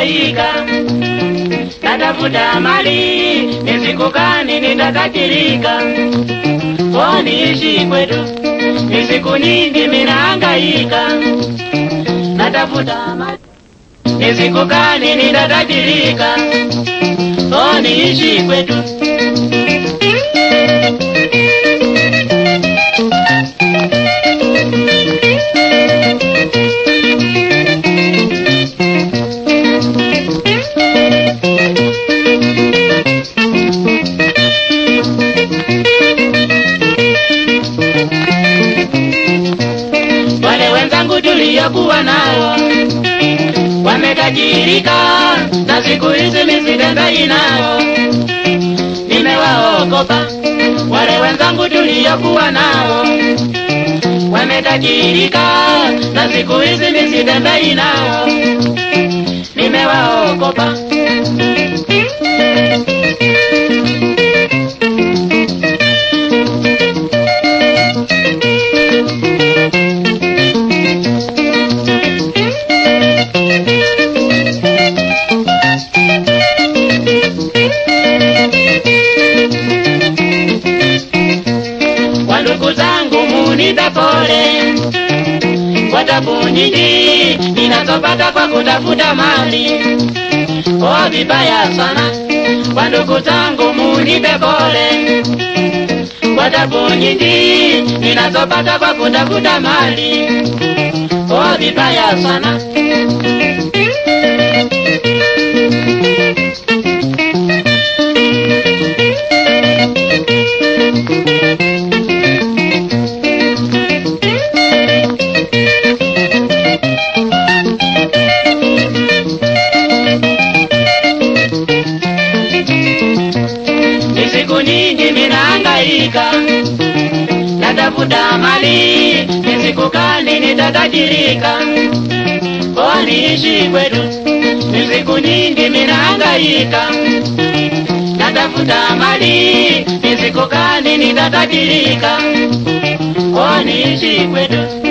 ninahangaika natafuta mali ni siku gani nitatajirika o niishi kwetu ni siku nyingi minahangaika natafuta mali ni siku gani nitatajirika o niishi kwetu wale wenzangu tuliokuwa nao wametajirika na siku hizi misitembei nao nimewaogopa wale wenzangu tuliokuwa nao wametajirika na siku hizi misitembei nao nimewaogopa wandugu zangu munipe pole kwa tabu nyingi ninazopata kwa kutafuta mali o vibaya sana wandugu zangu munipe pole kwa tabu nyingi ninazopata kwa kutafuta mali o vibaya sana ni siku nyingi minahangaika natafuta mali ni siku gani nitatajirika o niishi kwetu ni siku nyingi minahangaika natafuta mali ni siku gani nitatajirika o niishi kwetu